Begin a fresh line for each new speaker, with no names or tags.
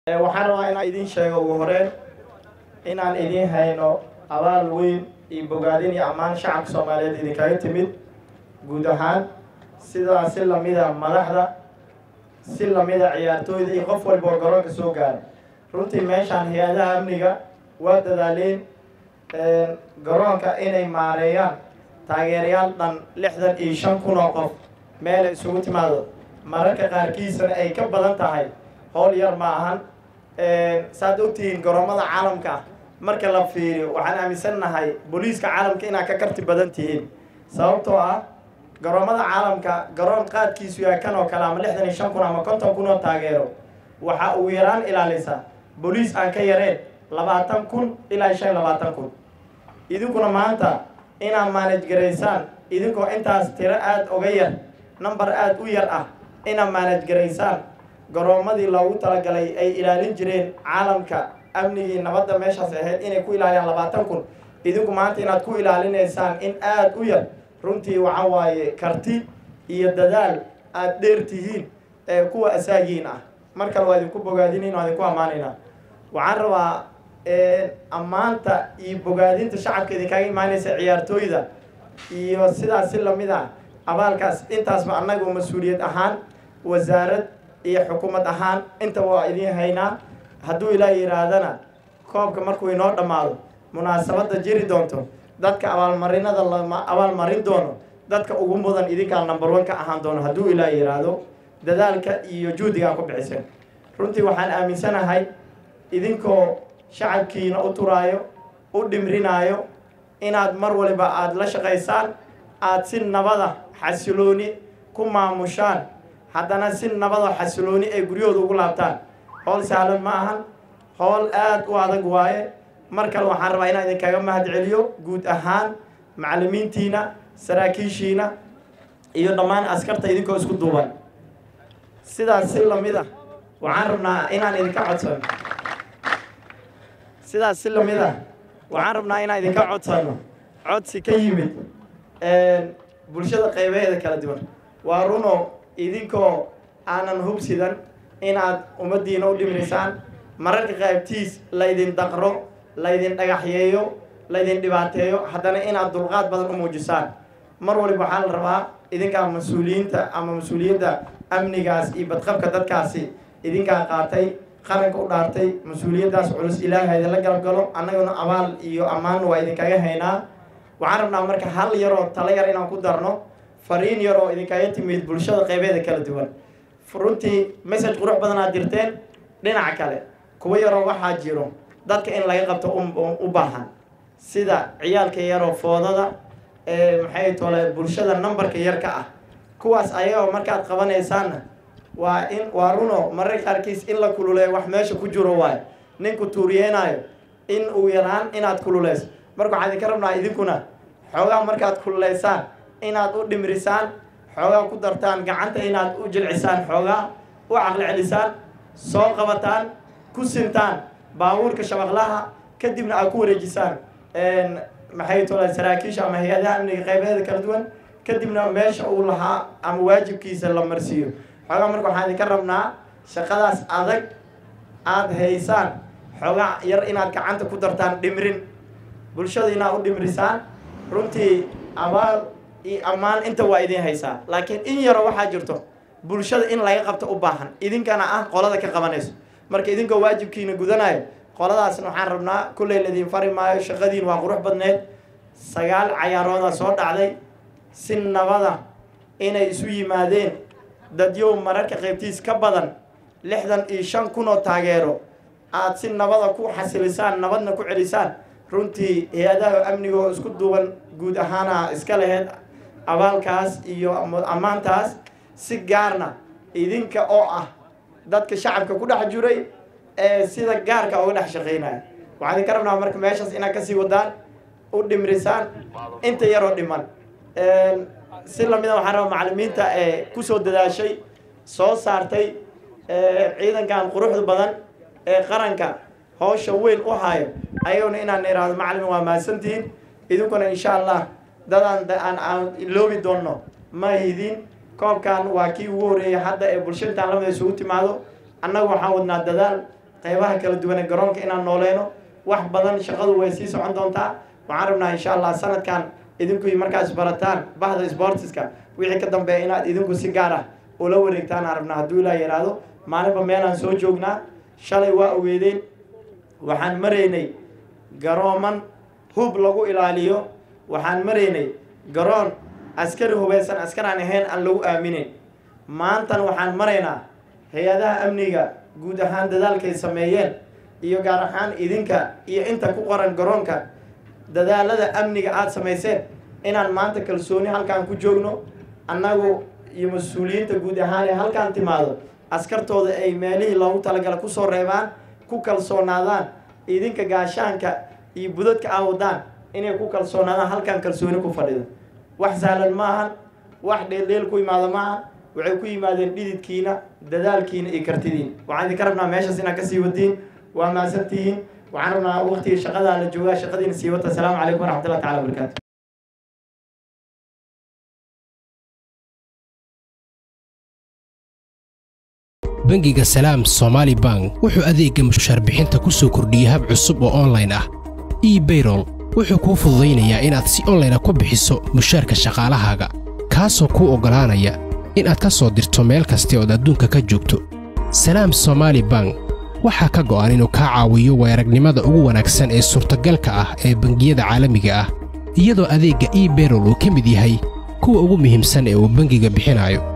waxaan rabaa inaan idiin sheego ugu horeen inaan idiin hayno abaal weyn iyo bogaadin iyo ammaan shacabka soomaaliyeed idinkaga timid guud ahaan sidaa si lamida madaxda si lamida ciyaartooyda iyo qof walba oo garoonka soo gaaray runtii meeshaan hay-adaha amniga waa dadaaleen garoonka inay maareeyaan taageerayaal dhan lixdan iyo shan kun oo qof meela isugu timaado mararka qaarkiisana ay ka badan tahay howl yar ma ahan saad ogtihiin garoomada caalamka marka la fiiriyo waxaan aaminsannahay booliiska caalamka inaad ka karti badan tihiin sababtoo ah garoomada caalamka garoon qaadkiisu yahay kan oo kale ama lixdan iyo shan kun ama konton kun oo taageero waxa uu yaraan ilaalisa booliis aan ka yareen labaatan kun ilaa shan labaatan kun idinkuna maanta inaad maanaj garaysaan idinkoo intaas tiro aada oga yar number aada u yar ah inaad maanaj garaysaan garoomadii loogu talagalay ay ilaalin jireen caalamka amnigii nabadda meeshaas ahayd inay ku ilaaliyaan labaatan kun idinku maanta inaad ku ilaalinaysaan in aada u yar runtii waxa waaye karti iyo dadaal aada dheer tihiin ee kuwa asaagiin ah mar kale waa idinku bogaadinayn waa idinku ammaanaynaa waxaan rabaa ammaanta iyo bogaadinta shacabka idinkaga imaanaysa ciyaartooyda iyo sidaas si lamid ah abaalkaas intaasba annagu mas-uuliyad ahaan wasaarad iyo xukuumad ahaan intaba waa idiin haynaa hadduu ilaa yidhaahdana koobka markuu inoo dhammaado munaasabadda jiri doonto dadka abaalmarinada lama abaalmarin doono dadka ugu mudan idinkaa number one ka ahaan doono hadduu ilaa yidhaahdo dadaalka iyo juhdigaa ku bixiseen runtii waxaan aaminsanahay idinkoo shacabkiina u turaayo u dhimrinaayo inaad mar waliba aada la shaqaysaan aada si nabada xasilooni ku maamushaan haddana si nabada xasilooni ay guryahooda ugu laabtaan howl sahlan ma ahan howl aada u adag waaye mar kale waxaan rabaa inaan idinkaga mahad celiyo guud ahaan macallimiintiina saraakiishiina iyo dhammaan askarta idinkoo isku duuban sidaas si lamid ah waxaan rabnaa inaan idinka codsano sidaas si lamid ah waxaan rabnaa inaan idinka codsano codsi ka yimid bulshada qaybaheeda kala duwan waa runo idinkoo aanan hubsidan inaad ummaddiina u dhimrisaan mararka qaybtiis laydin daqro laydin dhagaxyeeyo laydin dhibaateeyo haddana inaad dulqaad badan u muujisaan mar waliba waxaa la rabaa idinkaa mas-uuliyiinta ama mas-uuliyadda amnigaas iyo badqabka dadkaasi idinkaa qaatay qaranka u dhaartay mas-uuliyaddaas culus ilaaha idinla galab galo annaguna abaal iyo ammaan waa idinkaga haynaa waxaan rabnaa marka hal yaroo talo yar inaan ku darno fariin yar oo idinkaga timid bulshada qaybeeda kala duwan runtii message qurux badan aad dirteen dhinaca kale kuwa yaroo waxaa jiro dadka in laga qabto u baahan sida ciyaalka yaroo foodada ee maxay tole bulshada numberka yar ka ah kuwaas ayagoo markaad qabanaysaanna waa in waa runo mararka qaarkiis in la kululeeyo wax meesha ku jiro waayo ninku tuuriyeenaayo in uu yaraan inaad kululeyso marka waxaan idinka rabnaa idinkuna xoogaa markaad kululeysaan inaad u dhimrisaan xoogaa ku dartaan gacanta inaad u jilcisaan xoogaa u caqli celisaan soo qabataan ku sintaan baabuurka shabaqlaha kadibna aad ku wareejisaan maxay tole saraakiisha ama hay-adaha amniga qaybaheeda kala duwan kadibna meesha uu lahaa ama waajibkiisa la marsiiyo xoogaa marka waxaan idinka rabnaa shaqadaas adag aada haysaan xoogaa yar inaad gacanta ku dartaan dhimrin bulshada inaad u dhimrisaan runtii abaal iyo ammaan inta waa idiin haysaa laakiin in yaroo waxaa jirto bulshada in laga qabto u baahan idinkana ah qolada ka qabanayso marka idinkoo waajibkiina gudanayo qoladaasna waxaan rabnaa kulley laydin fari maayo shaqadiin waa qurux badneed sagaal cayaarooda soo dhacday si nabada inay isu yimaadeen dadyow mararka qaybtiis ka badan lixdan iyo shan kun oo taageero aada si nabada ku xasilisaan nabadna ku celisaan runtii hay-adaha amnigoo isku duuban guud ahaana iska laheyd abaalkaas iyo ammaantaas si gaarna idinka oo ah dadka shacabka ku dhex jiray ee sida gaarka uga dhex shaqeynaya waxaan idinka rabnaa marka meeshaas inaad kasii wadaan u dhimrisaan inta yaroo dhiman si lamida waxaan rabaa macallimiinta ee kusoo dadaashay soo saartay ciidankan quruxda badan ee qaranka hawsha weyn u hayo ayaguna inaan iraahdo macallin waa mahadsantihiin idinkuna insha allah dadaan aan aan iloobi doonno ma hidin koobkan waa kii ugu horeeyay hadda ee bulshaintaan lamida isugu timaado annagu waxaan wadnaa dadaal qeybaha kala duwan ee garoonka inaan nooleyno wax badan shaqadu way sii socon doontaa waxaan rabnaa insha allah sanadkan idinku markaas barataan bahda sportiska wixii ka dambeeya inaad idinku si gaar ah ula wareegtaan aan rabnaa hadduu ilaa yidhaahdo maalinba meelaan soo joognaa shalay waa ogeedeen waxaan maraynay garooman hub lagu ilaaliyo waxaan maraynay garoon askari hubeysan askar aan ahayn aan lagu aaminin maantan waxaan maraynaa hay-adaha amniga guud ahaan dadaalkay sameeyeen iyo gaar ahaan idinka iyo inta ku qoran garoonka dadaalada amniga aada samayseen inaan maanta kalsooni halkaan ku joogno annagu iyo mas-uuliyiinta guud ahaan ee halkaan timaado askartooda ay meelihii loogu talagala kusoo reebaan ku kalsoonaadaan idinka gaashaanka iyo budadka aa wadaan inay ku kalsoonaadaan halkaan kalsooni ku fadhido wax sahlan maahan wax dheeldheel ku imaado maahan waxay ku yimaadeen dhididkiina dadaalkiina iyo kartidiin waxaan idinka rabnaa meeshaas inaad kasii wadiin waa mahadsantihiin waxaan rabnaa waqtigii shaqadaa la joogaa shaqadiina sii wata asalaamu calaykum waraxmatullahi tacala wabarakaatu
bangiga salaam somaali bank wuxuu adeegga mushaarbixinta ku soo kordhiyey hab cusub oo onlayn ah ebayrol wuxuu kuu fududaynayaa inaad si onlayna ku bixiso mushaarka shaqaalahaaga kaasoo kuu oggolaanaya inaad ka soo dirto meel kasta ood adduunka ka joogto salaam somaali bank waxaa ka go'an inuu kaa caawiyo weeragnimada ugu wanaagsan ee suurtagalka ah ee bangiyada caalamiga ah iyadoo adeegga ebayrol uu ka mid yahay kuwa ugu muhiimsan ee uu bangiga bixinayo